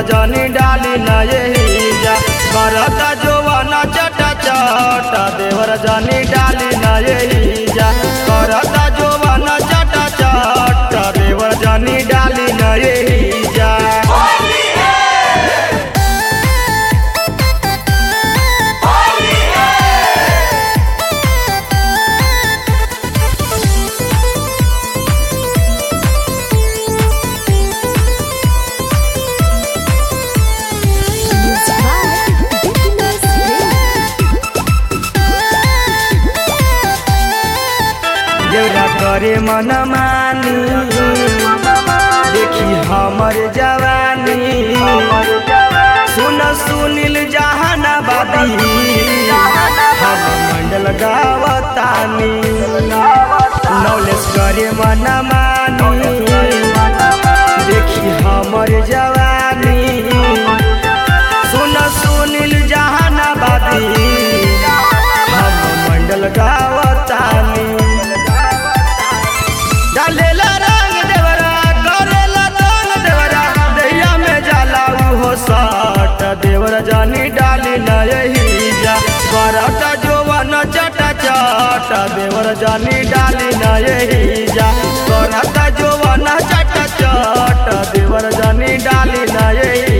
जानी डाली न यही जा करता जोवाना चटा चटा देवर जानी डाली न यही जा करता जोवाना चटा चटा देवर जानी डाली न यही जा Music by Dipinus देवरा करे मन मानी देखी हमर जवानी सुन सुनील जहानाबादी हम मंडल गावतानी नौलेस करे मन मानी देखी हमर जवानी सुन सुनील जहानाबादी हम मंडल गावतानी डालेला रंग देवरा करेला तंग देवरा दैया में जाला उहो साट देवरा जानी डाली न यही जा करता जोवन चटा चटा देवरा जानी डाली न यही जा करता जोवन चटा चटा देवरा जानी डाली न यही